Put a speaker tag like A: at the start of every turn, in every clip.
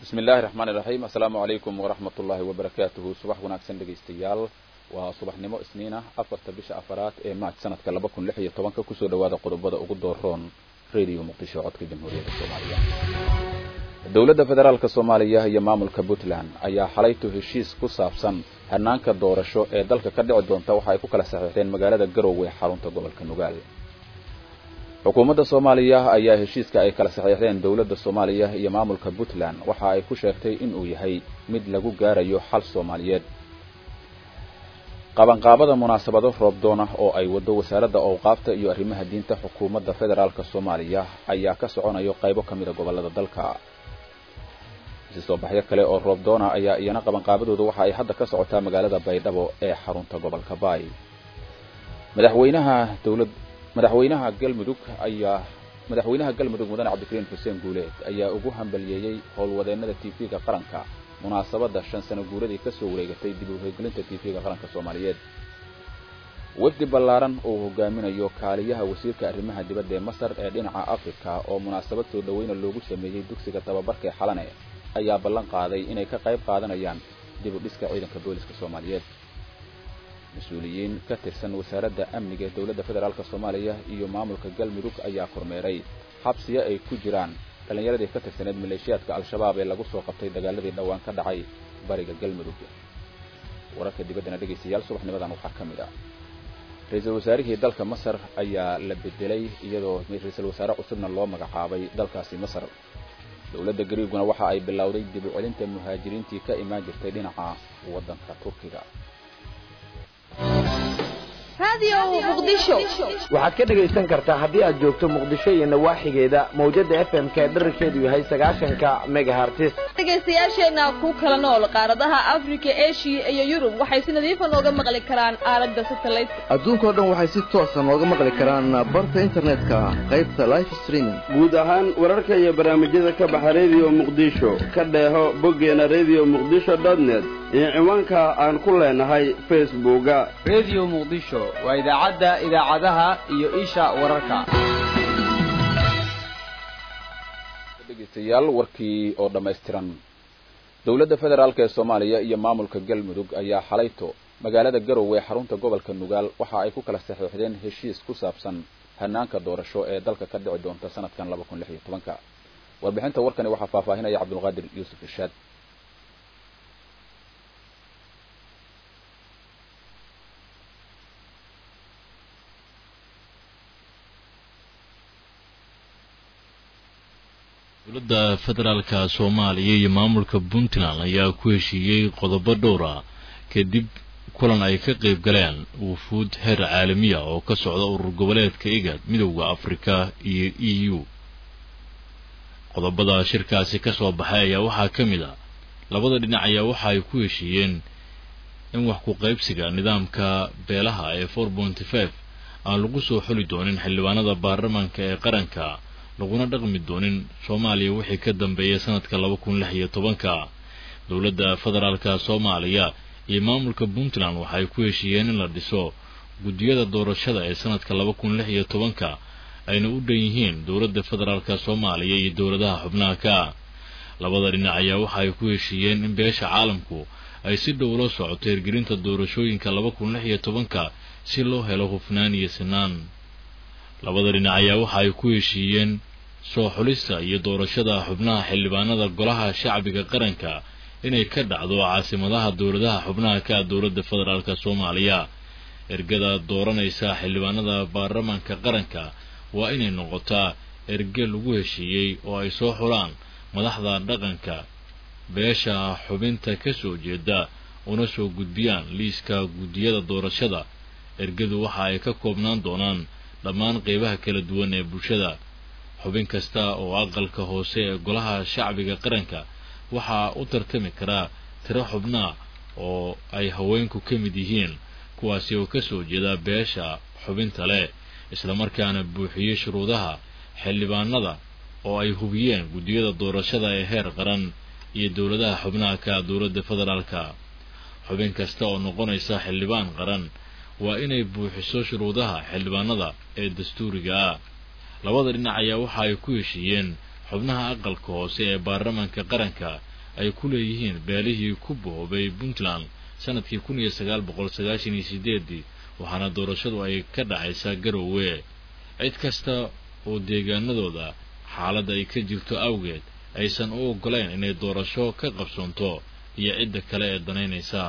A: bismi illaahi raxmaani raxiim assalaamu calaykum waraxmat ullaahi wabarakaatuhu subax wanaagsan dhegaystayaal waa subaxnimo isniin ah afarta bisha afaraad ee maaj sanadka laba kun lix iyo tobanka kusoo dhawaada qodobada ugu dooroon radio muqdisho codka jamhuuriyadda soomaaliya dowladda federaalk soomaaliya iyo maamulka puntland ayaa xalaytu heshiis ku saabsan hanaanka doorasho ee dalka ka dhici doonta waxa ay ku kala saxiixdeen magaalada garowe xarunta gobolka nugaal xukuumadda soomaaliya ayaa heshiiska ay kala saxiixdeen dowladda soomaaliya iyo maamulka puntland waxa ay ku sheegtay inuu yahay mid lagu gaarayo xal soomaaliyeed qabanqaabada munaasabado roobdoona oo ay waddo wasaaradda owqaafta iyo arrimaha diinta xukuumadda federaalk soomaaliya ayaa ka soconayo qaybo ka mida gobollada dalka isi soo baxyo kale oo roobdoona ayaa iyana qabanqaabadooda waxa ay hadda ka socotaa magaalada baydhabo ee xarunta gobolka baay madaxweynaha dowlad madaxweynaha galmudug ayaa madaxweynaha galmudug mudane cabdikariin xuseen guuleed ayaa ugu hambaliyeeyey howlwadeennada tv-ga qaranka munaasabadda shan sano guuradii ka soo wareegatay dib u hirgelinta tv-ga qaranka soomaaliyeed wafdi ballaaran uu hogaaminayo kaaliyaha wasiirka arrimaha dibadda ee masar ee dhinaca afrika oo munaasabad soo dhoweyna loogu sameeyey dugsiga tababarka ee xalane ayaa ballan qaaday inay ka qayb qaadanayaan dib u dhiska ciidanka booliska soomaaliyeed mas-uuliyiin ka tirsan wasaaradda amniga ee dowladda federaalk soomaaliya iyo maamulka galmudug ayaa kormeeray xabsiya ay ku jiraan dhallinyaradii ka tirsaneed maleeshiyaadka al-shabaab ee lagu soo qabtay dagaaladii dhowaan ka dhacay bariga galmudug wararka dibaddana dhegaystayaal subaxnimadan waxaa ka mid ah ra-iisul wasaarihii dalka masar ayaa la bedelay iyadoo ra-iisul wasaare cusubna loo magacaabay dalkaasi masar dowladda gariiguna waxa ay bilowday dib u celinta muhaajiriintii ka imaan jirtay dhinaca waddanka turkiga
B: waxaad ka dhegaysan kartaa haddii aad joogto muqdisho iyo nawaaxigeeda mawjada f m ka dherarkeedu yahay sagaashanka megahartis
C: dhegaystayaasheenna ku kala nool qaaradaha afrika eshiya iyo yurub waxay si nadiifa nooga maqli karaan aalada satellite
D: adduunkao dhan waxay si toosa nooga maqli karaan barta internetka qaybta life streaming
E: guud ahaan wararka iyo barnaamijyada ka baxa rediyo muqdisho ka dheeho boggeena redio muqdisho dotnet iyo ciwaanka aan ku leenahay facebooka
F: redio muqdisho waa idaacadda idaacadaha iyo isha wararka
A: dhegeystayaal warkii oo dhammaystiran dowladda federaalk ee soomaaliya iyo maamulka galmudug ayaa xalayto magaalada garowe ee xarunta gobolka nugaal waxa ay ku kala saxiixdeen heshiis ku saabsan hanaanka doorasho ee dalka ka dhici doonta sanadkan laba kun lix iyo tobanka warbixinta warkani waxaa faahfaahinaya cabdulqaadir yuusuf irshaad
G: dowladda federaalka soomaaliya iyo maamulka puntland ayaa ku heshiiyey qodobo dhowr ah kadib kulan ay ka qayb galeen wufuud heer caalamiya oo ka socda urur goboleedka igad midowda afrika iyo e u qodobada shirkaasi ka soo baxay ayaa waxaa ka mid ah labada dhinac ayaa waxa ay ku heshiiyeen in wax ku qaybsiga nidaamka beelaha ee four pointy five aan lagu soo xuli doonin xildhibaanada baarlamaanka ee qaranka laguna dhaqmi doonin soomaaliya wixii ka dambeeyay sanadka laba kun lix iyo tobanka dowladda federaalka soomaaliya iyo maamulka puntland waxay ku heshiiyeen in la dhiso guddiyada doorashada ee sanadka laba kun lix iyo tobanka ayna u dhan yihiin dowladda federaalka soomaaliya iyo dowladaha xubnaha ka labada dhinac ayaa waxa ay ku heshiiyeen in beesha caalamku ay si dhow la socoto hirgelinta doorashooyinka laba kun lix iyo tobanka si loo helo hufnaan iyo sinaan labada dhinac ayaa waxa ay ku heshiiyeen soo xulista iyo doorashada xubnaha xildhibaanada golaha shacbiga qaranka inay ka dhacdo caasimadaha dowladaha xubnaha ka dowladda federaalk soomaaliya ergada dooranaysa xildhibaanada baarlamaanka qaranka waa inay noqotaa erge lagu heshiiyey oo ay soo xulaan madaxda dhaqanka beesha xubinta ka soo jeeda una soo gudbiyaan liiska guddiyada doorashada ergadu waxa ay ka koobnaan doonaan dhammaan qeybaha kala duwan ee bulshada xubin kasta oo aqalka hoose ee golaha shacbiga qaranka waxaa u tartami karaa tiro xubnaa oo ay haweenku ka mid yihiin kuwaasi oo ka soo jeeda beesha xubinta leh islamarkaana buuxiyey shuruudaha xildhibaanada oo ay hubiyeen guddiyada doorashada ee heer qaran iyo dowladaha xubnaha ka dowladda federaalka xubin kasta oo noqonaysa xildhibaan qaran waa inay buuxiso shuruudaha xildhibaanada ee dastuuriga ah labada dhinac ayaa waxa ay ku heshiiyeen xubnaha aqalka hoose ee baarlamaanka qaranka ay ku leeyihiin beelihii ku boobay puntland sanadkii kun iyo sagaal boqol sagaashan iyo sideedii waxaana doorashadu ay ka dhacaysaa garowe cid kasta oo deegaanadooda xaaladda ay ka jirto awgeed aysan u oggolayn inay doorasho ka qabsoonto iyo cidda kale ee danaynaysa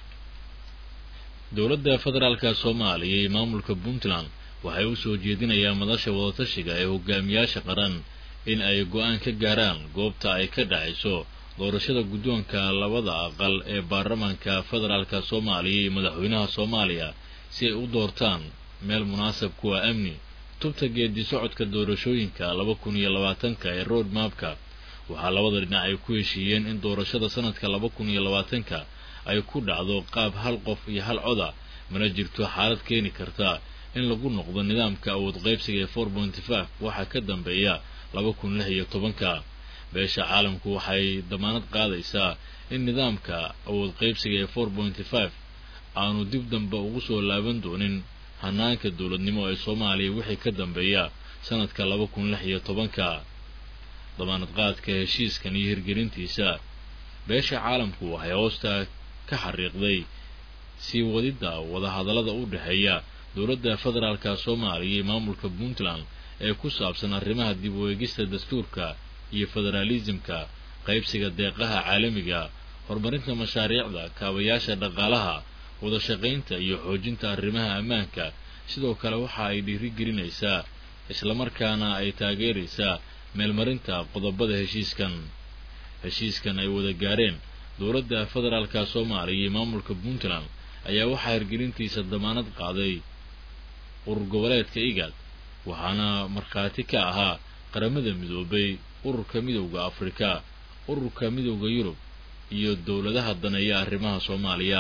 G: dowladda federaalka soomaaliya iyo maamulka puntland waxay u soo jeedinayaan madasha wadatashiga ee hogaamiyaasha qaran in ay go-aan ka gaaraan goobta ay ka dhacayso doorashada guddoonka labada aqal ee baarlamaanka federaalka soomaaliya iyo madaxweynaha soomaaliya si ay u doortaan meel munaasab kuwa amni tubta geedi socodka doorashooyinka laba kun iyo labaatanka ee road mapka waxaa labada dhinac ay ku heshiiyeen in doorashada sanadka laba kun iyo labaatanka ay ku dhacdo qaab hal qof iyo hal coda mana jirto xaalad keeni karta in lagu noqdo nidaamka awood qaybsiga ee four pointy five waxaa ka dambeeya laba kun lix iyo tobanka beesha caalamku waxay damaanad qaadaysaa in nidaamka awood qaybsiga ee four pointy five aanu dib dambe ugu soo laaban doonin hanaanka dowladnimo ee soomaaliya wixii ka dambeeya sanadka laba kun lix iyo tobanka damaanad qaadka heshiiskan iyo hirgelintiisa beesha caalamku waxay hoosta ka xariiqday sii wadidda wadahadallada u dhexeeya dowladda federaalka soomaaliya iyo maamulka puntland ee ku saabsan arrimaha dib u eegista dastuurka iyo federaalisimka qaybsiga deeqaha caalamiga horumarinta mashaariicda kaabayaasha dhaqaalaha wadashaqaynta iyo xoojinta arrimaha ammaanka sidoo kale waxa ay dhiirigelinaysaa islamarkaana ay taageeraysaa meelmarinta qodobada heshiiskan heshiiskan ay wada gaareen dowladda federaalka soomaaliya iyo maamulka puntland ayaa waxaa hirgelintiisa damaanad qaaday urur goboleedka igad waxaana markhaati ka ahaa qaramada midoobay ururka midowda afrika ururka midowda yurub iyo dowladaha daneeya arrimaha soomaaliya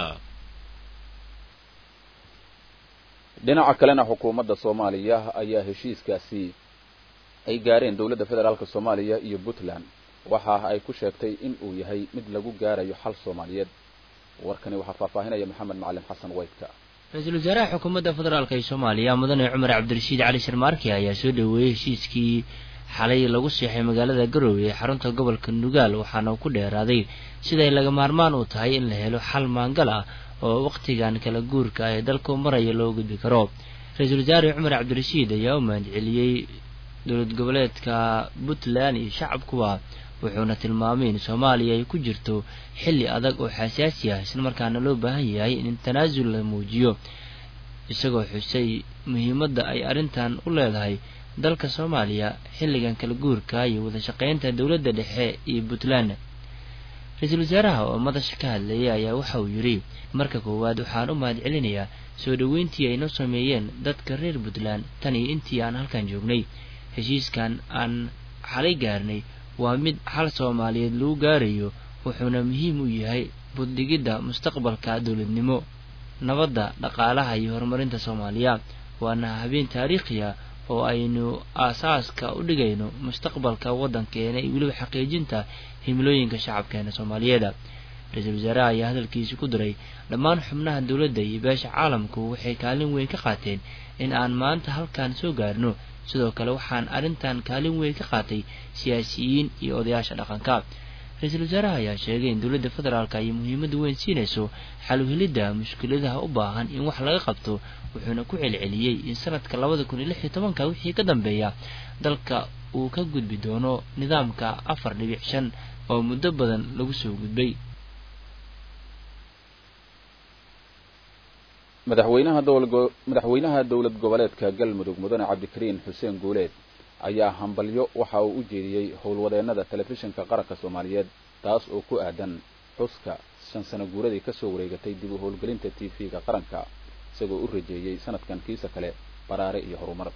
A: dhinaca kalena xukuumadda soomaaliya ayaa heshiiskaasi ay gaareen dowladda federaalka soomaaliya iyo puntland waxa ay ku sheegtay in uu yahay mid lagu gaarayo xal soomaaliyeed warkani waxaa faahfaahinaya maxamed macalin xasan weydka
H: ra-iisul wasaaraha xukuumadda federaalk ee soomaaliya mudane cumar cabdirashiid cali sharmaarki ayaa soo dhoweeyey heshiiskii xalay lagu seexay magaalada garowe ee xarunta gobolka nugaal waxaana uu ku dheeraaday siday laga maarmaan u tahay in la helo xal maangal ah oo wakhtigan kala guurka ah ee dalku maraya loo gudbi karo ra-iisul wasaare cumar cabdirashiid ayaa u mahadceliyey dowlad goboleedka puntland iyo shacabkuwa wuxuuna tilmaamay in soomaaliya ay ku jirto xilli adag oo xasaasi ah islamarkaana loo baahan yahay in tanaasul la muujiyo isagoo xusay muhiimadda ay arrintan u leedahay dalka soomaaliya xilligan kala guurka iyo wadashaqeynta dowladda dhexe iyo puntland ra-iisul wasaaraha oo madasha ka hadlayay ayaa waxa uu yidhi marka koowaad waxaan u mahad celinayaa soo dhoweyntii ay noo sameeyeen dadka reer puntland tan iyo intii aan halkan joognay heshiiskan aan xalay gaarnay waa mid xal soomaaliyeed lagu gaarayo wuxuuna muhiim u yahay buddhigidda mustaqbalka dowladnimo nabadda dhaqaalaha iyo horumarinta soomaaliya waana habeen taariikhi ah oo aynu aasaaska u dhigayno mustaqbalka waddankeena iyo weliba xaqiijinta himilooyinka shacabkeena soomaaliyeed ra-iisul wasaaraha ayaa hadalkiisi ku diray dhammaan xubnaha dowladda iyo beesha caalamku waxay kaalin weyn ka qaateen in aan maanta halkan soo gaarno sidoo kale waxaan arrintan kaalin weyn ka qaatay siyaasiyiin iyo odayaasha dhaqanka ra-iisul wasaaraha ayaa sheegay in dowladda federaalka ay muhiimadda weyn siinayso xaluhelidda mushkiladaha u baahan in wax laga qabto wuxuuna ku celceliyey in sanadka labada kun iyo lix iyo tobanka wixii ka dambeeya dalka uu ka gudbi doono nidaamka afar dhibic shan oo muddo badan lagu soo gudbay
A: madaxweynaha dowla madaxweynaha dowlad goboleedka galmudug mudane cabdikariin xuseen guuleed ayaa hambalyo waxa uu u jeediyey howlwadeennada telefishinka qaranka soomaaliyeed taas oo ku aadan xuska shan sano guuradii kasoo wareegatay dib u howlgelinta t v-ga qaranka isagoo u rajeeyey sanadkan kiisa kale baraare iyo horumar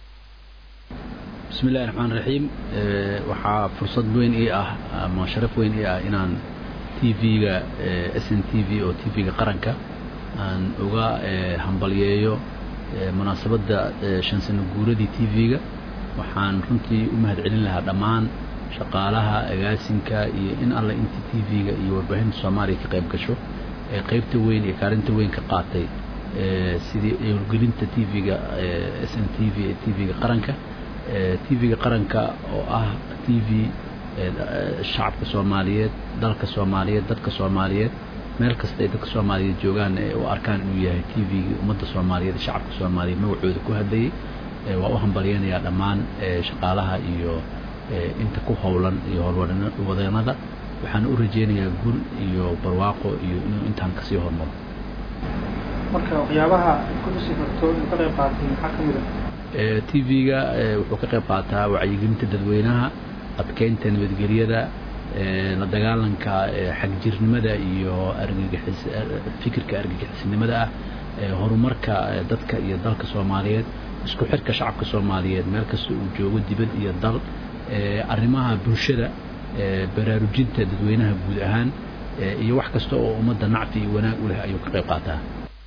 I: bismi illahi raxmaan raxiim waxaa fursad weyn ii ah ama sharaf weyn ii ah inaan t v-ga s n t v oo t v-ga qaranka aan uga hambalyeeyo munaasabadda shan sano guuradii t v-ga waxaan runtii u mahad celin lahaa dhammaan shaqaalaha agaasinka iyo in alle intii t v-ga iyo warbaahinta soomaaliya ka qayb gasho ee qaybta weyn iyo kaalinta weyn ka qaatay sidii howlgelinta t v-ga s n t v ee t v-ga qaranka t v-ga qaranka oo ah t v shacabka soomaaliyeed dalka soomaaliyeed dadka soomaaliyeed meel kasta ay dadka soomaaliyeed joogaan u arkaan inuu yahay t v-gii ummadda soomaaliyeed iyo shacabka soomaaliyeed magacooda ku hadlayay waa u hambalyeynayaa dhammaan shaqaalaha iyo inta ku howlan iyo howlwadeenada waxaana u rajeynayaa gun iyo barwaaqo iyo inuu intaan kasii hormaro
J: marka waxyaabaha ku tusi karto inuu ka qayb qaatay maxaa ka mid
I: ah t v-ga wuxuu ka qayb qaataa wacyigelinta dadweynaha adkeynta nabadgelyada la dagaalanka xagjirnimada iyo argagixis fikirka argagixisnimada ah horumarka dadka iyo dalka soomaaliyeed isku xirka shacabka soomaaliyeed meel kasta uu joogo dibad iyo dal arrimaha bulshada baraarujinta dadweynaha guud ahaan iyo wax kasta oo ummadda nacfi iyo wanaag u leh ayuu ka qayb qaataa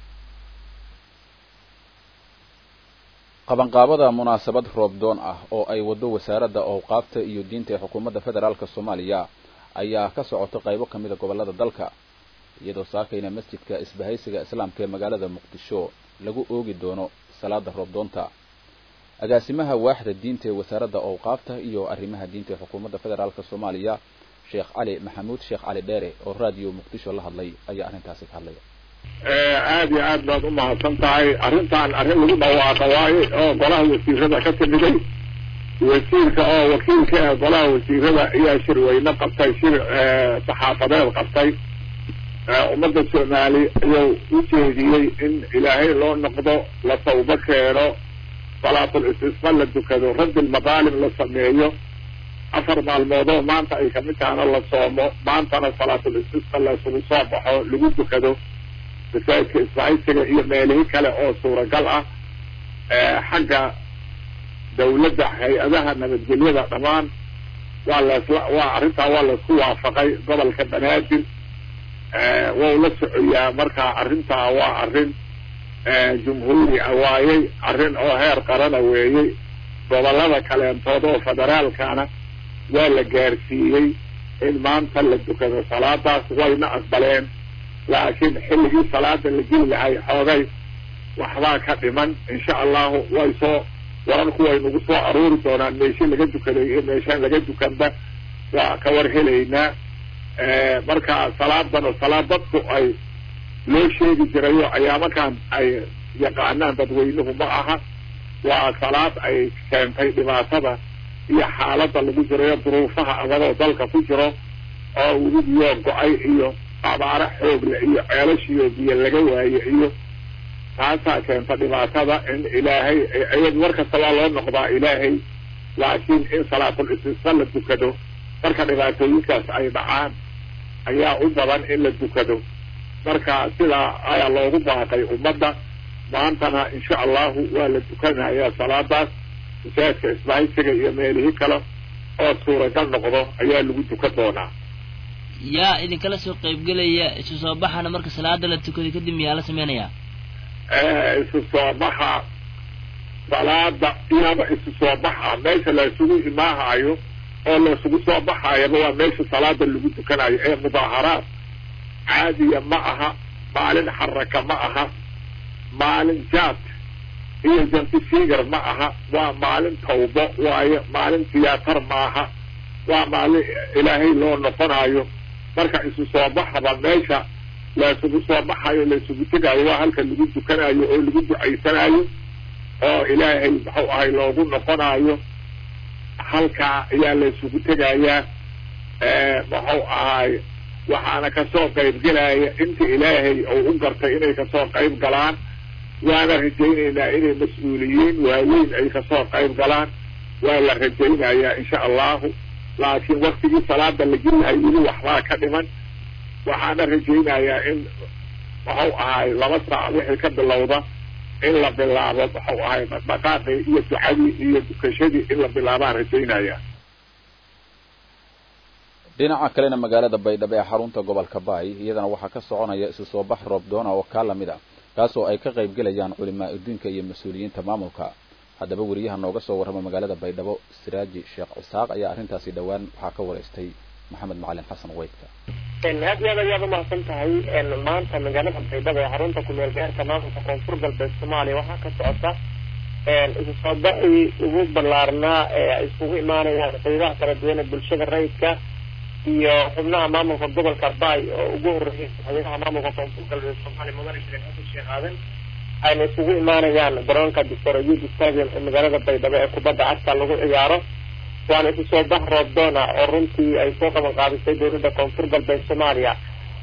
A: qabanqaabada munaasabad roobdoon ah oo ay waddo wasaaradda owqaafta iyo diinta ee xukuumadda federaalk soomaaliya ayaa ka socota qaybo ka mida gobollada dalka iyadoo saakayna masjidka isbahaysiga islaamka ee magaalada muqdisho lagu oogi doono salaada roobdoonta agaasimaha waaxda diinta ee wasaaradda owqaafta iyo arrimaha diinta ee xukuumadda federaalk soomaaliya sheekh cali maxamuud sheekh cali dheere oo raadiyo muqdisho la hadlay ayaa arrintaasi ka hadlaya
K: aada iyo aad baad umahadsan tahay arrintan arrin lagu dhawaaqa waaye oo golaha wasiirada ka timiday wasiirka oo wakiilka ah golaha wasiirada ayaa shirweyne qabtay shir saxaafadeed qabtay ummadda soomaali ayuu u jeediyey in ilaahay loo noqdo la tawbo keeno salaatul istisqa la dukado raddi lmadaalim la sameeyo afar maalmoodoo maanta ay kamid tahana la soomo maantana salaatul istisqa laisugu soo baxo lagu dukado masaajidka isbahaysiga iyo meelihi kale oo suuragal ah xagga dawladda hay-adaha nabadgelyada dhammaan waa lasla waa arrintaa waa laisku waafaqay gobolka banaadir wau la socoyaa marka arrintaa waa arrin jumhuuri a waayey arrin oo heer qarana weeyey gobolada kaleentood oo federaalkana waa la gaarsiiyey in maanta la dukado salaadaas wayna aqbaleen laakiin xilligii salaada la geli lahay xoogay waxbaa ka dhiman insha allahu way soo wararku way nagu soo aruuri doonaan meeshe laga dukaday iyo meeshaan laga dukanba waa ka war helaynaa marka salaadana salaad dadku ay loo sheegi jirayo ayaamakan ay yaqaanaan dadweynuhu ma aha waa salaad ay keentay dhibaatada iyo xaaladda lagu jirayo duruufaha adagoo dalka ku jiro oo weligiyo go-ay iyo abaaro xoogle iyo ceelashiyo biyo laga waaye iyo taasaa keenta dhibaatada in ilaahay iyad mar kasta waa loo noqdaa ilaahay laakiin in salaatul istisqa la dukado marka dhibaatooyinkaas ay dhacaan ayaa u badan in la dukado marka sidaa ayaa loogu baaqay ummadda maantana insha allahu waa la dukanayaa salaadaas masaajidka isbahaysiga iyo meelihii kale oo suuragal noqdo ayaa lagu dukan doonaa
H: yaa idinkala soo qaybgelaya isu soo baxana marka salaada la tukaday kadib miyaa la sameynayaa
K: isu soo baxa salaada iyaba isu soo baxa meesha laysugu imaahayo oo laysugu soo baxayaba waa meesha salaada lagu dukanayo ee mudaaharaad caadiya ma aha maalin xaraka ma aha maalin jaad iyo jantifigar ma aha waa maalin tawbo waayo maalin tiyaatar maaha waa maalin ilaahay loo noqonayo marka isu soo baxaba meesha laysugu soo baxayo laysugu tegayo waa halka lagu dukanayo oo lagu ducaysanayo oo ilaahay muxuu ahay loogu noqonayo halkaa ayaa laysugu tegayaa muxuu ahay waxaana kasoo qayb gelaya inta ilaahay uu u gartay inay kasoo qayb galaan waana rajaynaynaa inay mas-uuliyiin waaweyn ay kasoo qayb galaan waa la rajaynayaa insha allahu laakiin waktigii salaada la gelilahay weli waxbaa ka dhiman waxaana rajaynayaa in muxuu ahay laba saac wixii ka bilowda in la bilaabo muxuu ahay dhaqaaqii iyo ducadii iyo dukashadii in la bilaabaan rajaynaya
A: dhinaca kalena magaalada baydhabo ee xarunta gobolka baay iyadana waxaa ka soconaya isu soo bax roobdoona oo kaa lamid ah kaasoo ay ka qayb gelayaan culimaa adduunka iyo mas-uuliyiinta maamulka haddaba weriyaha nooga soo warrama magaalada baydhabo siraaji sheekh cisaaq ayaa arrintaasi dhowaan waxaa ka waraystay maxamed macalin xasan weydka
L: aad iyo aad ayaad umahadsan tahay maanta magaalada baydhabo ee xarunta kumeel gaarka maamulka koonfur galbeed soomaaliya waxaa ka socota isu soo baxii ugu ballaarnaa ee ay iskugu imaanayaan qaybaha kala duwan ee bulshada rayidka iyo xubnaha maamulka gobolka bay oo ugu horreeyay madaxweynaha maamulka koonfur galbeed soomaaliya mudane sheekh xasan sheekh aadan ayna isugu imaanayaan garoonka doctor ayuub stadium ee magaalada baydhabo ee kubadda cagta lagu ciyaaro waana isu soo bax roobdoona oo runtii ay soo qaban qaadisay dowladda koonfur galbeed soomaaliya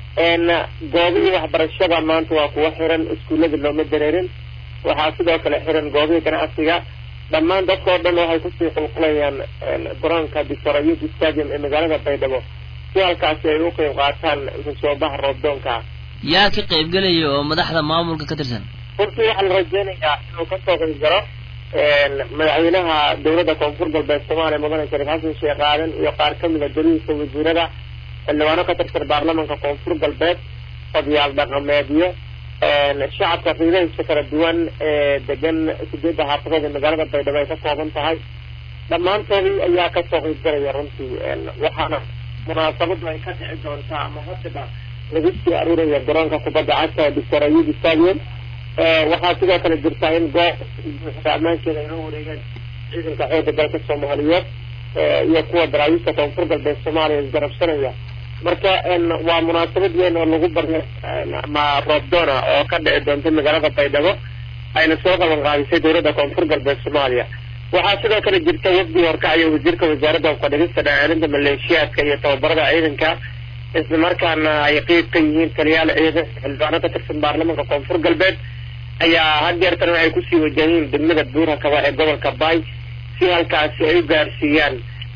L: goobihii waxbarashada maanta waa kuwa xiran iskuullada looma dareerin waxaa sidoo kale xiran goobihii ganacsiga dhammaan dadka oo dhan waxay kusii qulqulayaan garoonka doctor ayuub stadium ee magaalada baydhabo si halkaasi ay u qeyb qaataan isu soo bax roobdoonka
H: yaa ka qaybgelaya oo madaxda maamulka ka tirsan
L: runtii waxaa la rajeynayaa inuu kasoo qeyb galo madaxweynaha dowladda koonfur galbeed soomaaliya mudane shariif xasan sheekh aadan iyo qaar kamid a golihiisa wasiirada xildhibaano ka tirsan baarlamanka koonfur galbeed odayaal dhaqameedyo shacabka qiidahiisa kala duwan ee degan sideedda xaafadood ee magaalada baydhabo ay ka kooban tahay dhammaantoodii ayaa kasoo qeyb galaya runtii waxaana munaasabadu ay ka dhici doontaa ama hadiba lagu sii aruuraya garoonka kubadda cagta ee doctor ayuub stadium waxaa sidoo kale jirta in goob buuxda ammaankeeda ay la wareegeen ciidanka xoogga dalka soomaaliyeed iyo kuwa daraawiista koonfur galbeed soomaaliya isgarabsanaya marka waa munaasabad weyn oo lagu barya ama roobdoona oo ka dhici doonta magaalada baydhabo ayna soo qaban qaadisay dowladda koonfur galbeed soomaaliya waxaa sidoo kale jirta wafdi horkacaya wasiirka wasaaradda hubkadhigista dhacaarinta maleeshiyaadka iyo tababarada ciidanka isla markaana ay qeyb ka yihiin taliyaal ciidan xildhibaano ka tirsan baarlamanka koonfur galbeed ayaa hadeertan waxay kusii wajahiin degmada buura kaba ee gobolka bay si halkaasi ay u gaarsiiyaan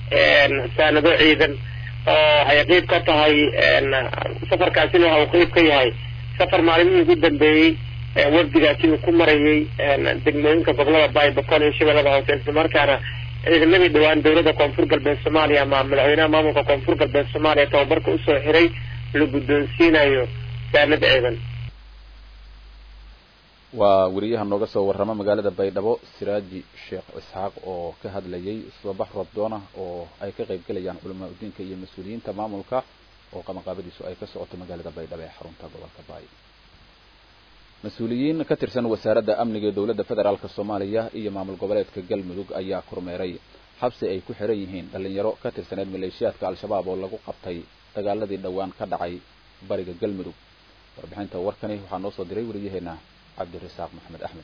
L: saanado ciidan oo ay qeyb ka tahay safarkaasina waxa uu qeyb ka yahay safar maalimihii ugu dambeeyey wafdigaasi uu ku marayay degmooyinka gobolada bay boqol iyo shabeellada hoose isla markaana ciidamadii dhawaan dowladda koonfur galbeed soomaaliya ama madaxweynaha maamulka koonfur galbeed soomaaliya tababarka usoo xiray la guddoonsiinayo saanad ciidan
A: waa weriyaha nooga soo warrama magaalada baydhabo siraaji sheekh isxaaq oo ka hadlayay subabax roobdoona oo ay ka qayb gelayaan culamaa udiinka iyo mas-uuliyiinta maamulka oo qabanqaabadiisu ay ka socoto magaalada baydhabo ee xarunta gobolka baay mas-uuliyiin ka tirsan wasaaradda amniga ee dowladda federaalk soomaaliya iyo maamul goboleedka galmudug ayaa kormeeray xabsi ay ku xiran yihiin dhallinyaro ka tirsaneed maleeshiyaadka al-shabaab oo lagu qabtay dagaaladii dhowaan ka dhacay bariga galmudug warbixinta warkani waxaa noo soo diray weriyaheena cabdirasaaq maxamed axmed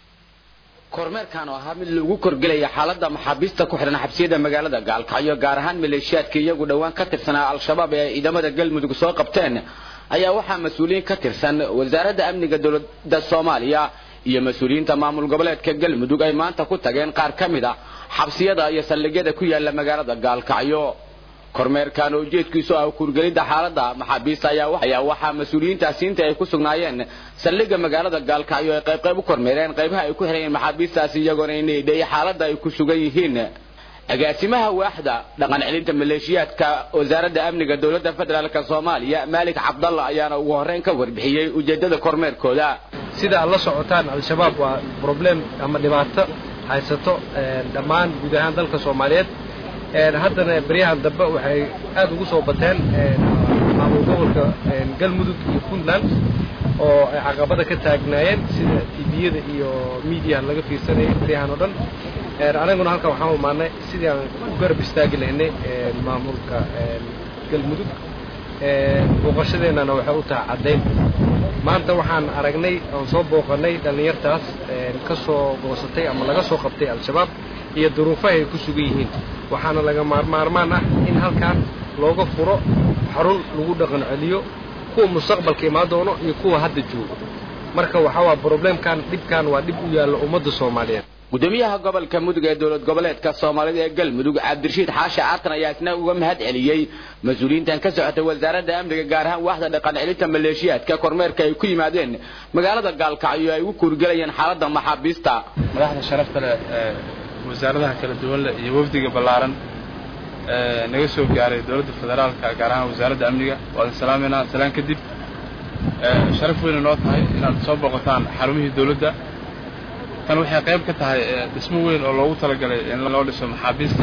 M: kormeerkan oo ahaa mid lagu korgelaya xaaladda maxaabiista ku xidhan xabsiyada magaalada gaalkacyo gaar ahaan maleeshiyaadka iyagu dhowaan ka tirsanaa al-shabaab ee ciidamada galmudug soo qabteen ayaa waxaa mas-uuliyiin ka tirsan wasaaradda amniga dowladda soomaaliya iyo mas-uuliyiinta maamul goboleedka galmudug ay maanta ku tageen qaar ka mid a xabsiyada iyo saldhigyada ku yaala magaalada gaalkacyo kormeerkan oo ujeedkiisu ah kurgelidda xaaladda maxaabiista ayaa waxaa mas-uuliyiintaasi inta ay ku sugnaayeen saldhigga magaalada gaalkacyo ay qayb qayb u kormeereen qaybaha ay ku xirayeen maxaabiistaasi iyagoona inay xaaladda ay ku sugan yihiin agaasimaha waaxda dhaqan celinta maleeshiyaadka wasaaradda amniga dowladda federaalk soomaaliya maalik cabdalla ayaana ugu horreyn ka warbixiyey ujeeddada kormeerkooda
N: sida aad la socotaan al-shabaab waa problem ama dhibaato haysato dhammaan guud ahaan dalka soomaaliyeed haddana beryahan dambe waxay aad ugu soo bateen maamul gobolka galmudug iyo puntland oo ay caqabada ka taagnaayeen sida tviyada iyo mediaha laga fiirsanayay beryahan oo dhan anaguna halkan waxaan umaanay sidii aan u garab istaagi lahaynay maamulka galmudug booqashadeennana waxay u tahay caddayn maanta waxaan aragnay oon soo booqanay dhallinyartaas ka soo goosatay ama laga soo qabtay al-shabaab iyo duruufaha ay ku sugan yihiin waxaana laga maarmaan ah in halkan looga furo xarun lagu dhaqan celiyo kuwa mustaqbalka imaan doono iyo kuwa hadda joogo marka waxaa waa problemkan dhibkan waa dhib u yaallo ummadda soomaaliyeed
M: gudoomiyaha gobolka mudug ee dowlad goboleedka soomaalida ee galmudug cabdirashiid xaashi caatan ayaa isna uga mahad celiyey mas-uuliyiintan ka socotay wasaaradda amniga gaar ahaan waaxda dhaqan celinta maleeshiyaadka kormeerka ay ku yimaadeen magaalada gaalkacyo ay ugu kuurgelayeen xaaladda maxaabiista
O: madaxda sharafta leh ee wasaaradaha kala duwan leh iyo wafdiga ballaaran ee naga soo gaaray dowladda federaalka gaar ahaan wasaaradda amniga waadan salaamayna salaan kadib sharaf weyna noo tahay inaad soo booqataan xarumihii dowladda tan waxay qayb ka tahay dhismo weyn oo loogu talagalay in loo dhiso maxaabiista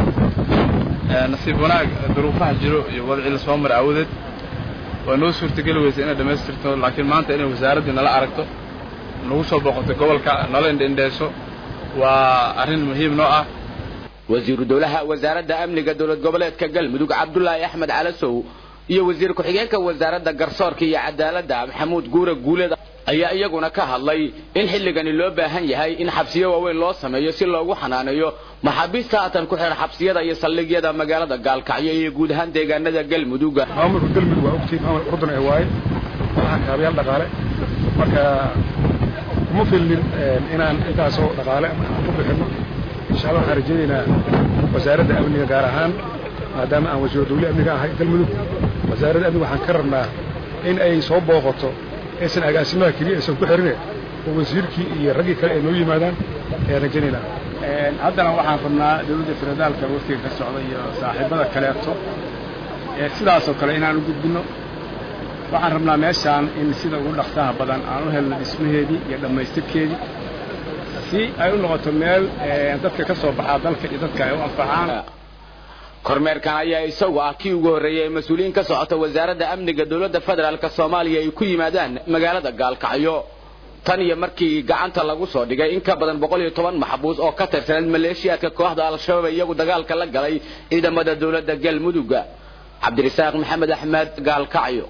O: nasiib wanaag duruufaha jiro iyo wadcii la soo maray awadeed waa noo suurtageli weysa inay dhammaystirto laakiin maanta inay wasaaraddii nala aragto nagu soo booqato gobolka nala indhaindheyso waa arrin muhiim noo ah
M: wasiiru dowlaha wasaaradda amniga dowlad goboleedka galmudug cabdulaahi axmed calasow iyo wasiir ku-xigeenka wasaaradda garsoorka iyo cadaaladda maxamuud guure guuleed ayaa iyaguna ka hadlay in xilligani loo baahan yahay in xabsiyo waaweyn loo sameeyo si loogu xanaaneeyo maxaabiista haatan ku xihan xabsiyada iyo saldhigyada magaalada gaalkacyo iyo guud ahaan deegaanada galmudug
P: maamulka galmudug waa ogtiin maamul urdun ee waaye malaha kaabayaal dhaqaale marka kuma filnin inaan intaasoo dhaqaale ku bixinno insha allah waxaan rajaynaynaa wasaaradda amniga gaar ahaan maadaama aan wasiiru dawle amniga ahay galmudug wasaaradda amniga waxaan ka rabnaa in ay soo booqato aysan agaasimaha keliya aysan ku xirine oo wasiirkii iyo raggii kale ay noo yimaadaan ayaan rajaynaynaa
O: haddana waxaan rabnaa dowladda federaalka waftiga ka socda iyo saaxiibada kaleeto sidaasoo kale inaan u gudbinno waxaan rabnaa meeshaan in sida ugu dhaqsaha badan aan u helno dhismaheedii iyo dhammaystirkeedii si ay u noqoto meel dadka ka soo baxaa dalka iyo dadka ay u anfacaan
M: kormeerkan ayaa isagu ah kii ugu horreeyay ee mas-uuliyiin ka socota wasaaradda amniga dowladda federaalka soomaaliya ay ku yimaadaan magaalada gaalkacyo tan iyo markii gacanta lagu soo dhigay in ka badan boqol iyo toban maxbuus oo ka tirsaneed maleeshiyaadka kooxda al-shabaab iyagu dagaalka la galay ciidamada dowladda galmudug cabdirasaaq maxamed axmed gaalkacyo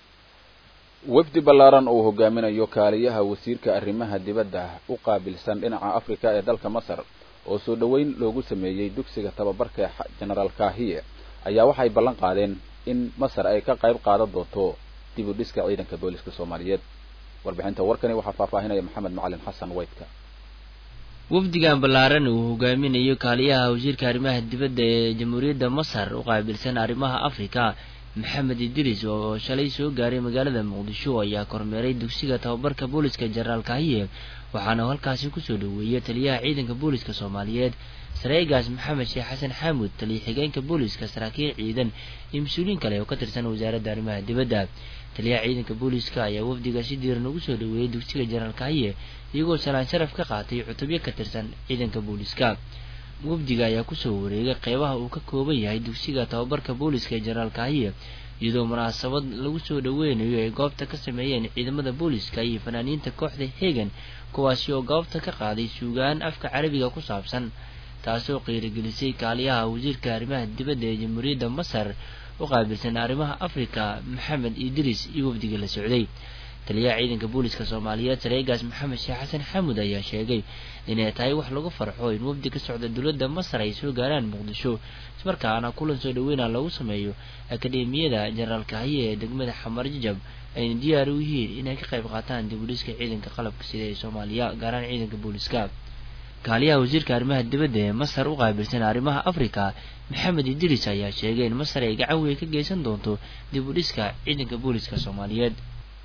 A: wafdi ballaaran uu hogaaminayo kaaliyaha wasiirka arrimaha dibadda u qaabilsan dhinaca afrika ee dalka masar oo soo dhoweyn loogu sameeyey dugsiga tababarka genaraal kahiye ayaa waxay ballan qaadeen in masar ay ka qayb qaadan doonto dib u dhiska ciidanka booliska soomaaliyeed warbixinta warkani waxaa faahfaahinaya maxamed macalin xasan weydka
H: wafdigan ballaaran uu hogaaminayo kaaliyaha wasiirka arrimaha dibadda ee jamhuuriyadda masar u qaabilsan arrimaha afrika maxamed idris oo shalay soo gaaray magaalada muqdisho ayaa kormeeray dugsiga tababarka booliska jenaraal kahiye waxaana halkaasi kusoo dhoweeyay taliyaha ciidanka booliska soomaaliyeed sareegaas maxamed sheekh xasan xaamud taliya xigeenka booliska saraakiil ciidan iyo mas-uuliyiin kale oo ka tirsan wasaaradda arrimaha dibadda taliyaha ciidanka booliska ayaa wafdiga si diiran ugu soo dhoweeyey dugsiga jenaraal kahiye iyagoo salaan sharaf ka qaatay cutubyo ka tirsan ciidanka booliska wafdiga ayaa kusoo wareegay qeybaha uu ka kooban yahay dugsiga tababarka booliska ee jenaraal kahiye iyadoo munaasabad lagu soo dhoweynayo ay goobta ka sameeyeen ciidamada booliska iyo fanaaniinta kooxda hegan kuwaasi oo goobta ka qaaday suugaan afka carabiga ku saabsan taasoo qiirigelisay kaaliyaha wasiirka arrimaha dibadda ee jamhuuriyadda masar u qaabilsan arrimaha afrika maxamed idris iyo wafdiga la socday taliyaha ciidanka booliska soomaaliyeed sareegaas maxamed sheekh xasan xamud ayaa sheegay inay tahay wax lagu farxo in wafdi ka socda dowladda masar ay soo gaaraan muqdisho ismarkaana kulan soo dhoweyna lagu sameeyo akademiyada jenaraal kahiye ee degmada xamar jajab ayna diyaar u yihiin inay ka qayb qaataan dib u dhiska ciidanka qalabka sida ee soomaaliya gaaraan ciidanka booliska kaaliyaha wasiirka arrimaha dibadda ee masar u qaabilsan arrimaha afrika maxamed idris ayaa sheegay in masar ay gacan weyn ka geysan doonto dib u dhiska ciidanka booliska soomaaliyeed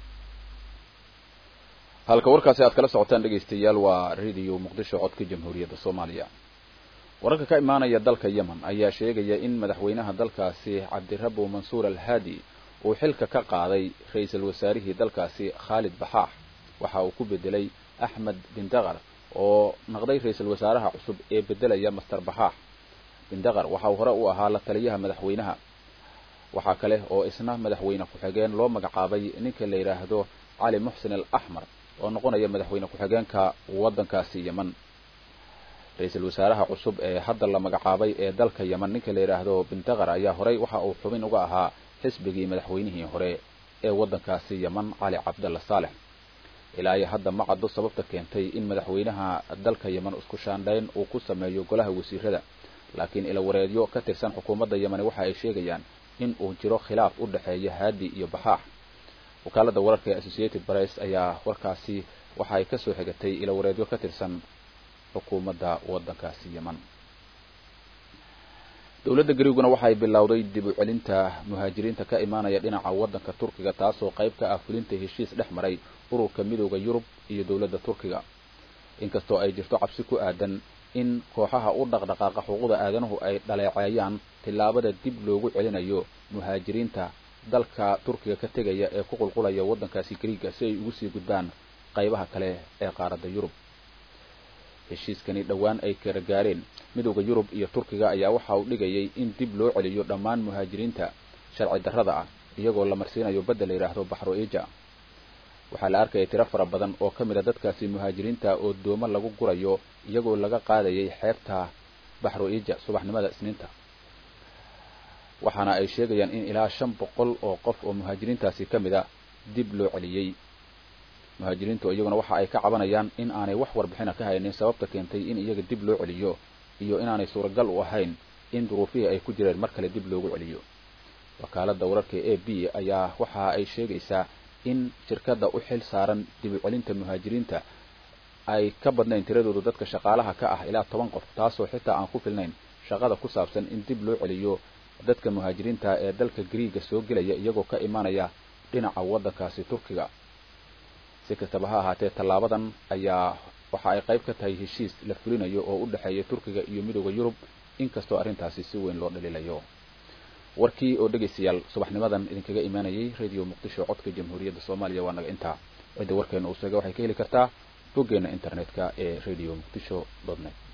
A: halka warkaasi aad kala socotaan dhegaystayaal waa radio muqdisho codka jamhuuriyadda soomaaliya wararka ka imaanaya dalka yemen ayaa sheegaya in madaxweynaha dalkaasi cabdirabo mansuur alhaadi uu xilka ka qaaday ra-iisul wasaarihii dalkaasi khaalid baxaax waxa uu ku bedelay axmed bindaqar oo naqday ra-iisul wasaaraha cusub ee bedelaya master baxaax bindaqar waxa uu hore u ahaa la taliyaha madaxweynaha waxaa kale oo isna madaxweyne ku-xigeen loo magacaabay ninka la yidhaahdo cali muxsin al axmar oo noqonaya madaxweyne ku-xigeenka waddankaasi yemen ra-iisul wasaaraha cusub ee hadda la magacaabay ee dalka yemen ninka la yidhaahdo bindaqar ayaa horey waxa uu xubin uga ahaa xisbigii madaxweynihii hore ee waddankaasi yemen cali cabdalla saalex ilaa iyo hadda ma caddo sababta keentay in madaxweynaha dalka yemen isku shaandhayn uu ku sameeyo golaha wasiirada laakiin ilawareedyo ka tirsan xukuumadda yemeni waxa ay sheegayaan in uu jiro khilaaf u dhexeeya haadi iyo baxaax wakaaladda wararka ee associated press ayaa warkaasi waxa ay kasoo xigatay ilawareedyo ka tirsan xukuumadda waddankaasi yemen dowladda gariiguna waxay bilowday dib u celinta muhaajiriinta ka imaanaya dhinaca waddanka turkiga taasoo qayb ka ah fulinta heshiis dhex maray ururka midooda yurub iyo dowladda turkiga inkastoo ay jirto cabsi ku aadan in kooxaha u dhaqdhaqaaqa xuquuqda aadanuhu ay dhaleeceeyaan tillaabada dib loogu celinayo muhaajiriinta dalka turkiga ka tegaya ee ku qulqulaya waddankaasi gariiga si ay ugu sii gudbaan qaybaha kale ee qaaradda yurub heshiiskani dhowaan ay kala gaareen midowda yurub iyo turkiga ayaa waxa uu dhigayay in dib loo celiyo dhammaan muhaajiriinta sharci darrada ah iyagoo la marsiinayo badda la yidhaahdo baxro ija waxaa la arkayay tiro fara badan oo ka mid a dadkaasi muhaajiriinta oo doomo lagu gurayo iyagoo laga qaadayay xeebta baxru ija subaxnimada isniinta waxaana ay sheegayaan in ilaa shan boqol oo qof oo muhaajiriintaasi ka mid a dib loo celiyey muhaajiriintu iyaguna waxa ay ka cabanayaan in aanay wax warbixina ka haynin sababta keentay in iyaga dib loo celiyo iyo inaanay suuragal u ahayn in duruufihii ay ku jireen mar kale dib loogu celiyo wakaaladda wararka a b ayaa waxa ay sheegaysaa in shirkadda u xil saaran dib u celinta muhaajiriinta ay ka badnayn tiradoodu dadka shaqaalaha ka ah ilaa toban qof taasoo xitaa aan ku filnayn shaqada ku saabsan in dib loo celiyo dadka muhaajiriinta ee dalka griiga soo gelaya iyagoo ka imanaya dhinaca waddankaasi turkiga si kastaba ha ahaatee tallaabadan ayaa waxa ay qayb ka tahay heshiis la fulinayo oo u dhexeeya turkiga iyo midooda yurub inkastoo arrintaasi si weyn loo dhaliilayo warkii oo dhegaystayaal subaxnimadan idinkaga imaanayay radio muqdisho codka jamhuuriyadda soomaaliya waa naga intaa cidda warkeena uu sheega waxay ka heli kartaa boggeena internetka ee radio muqdisho net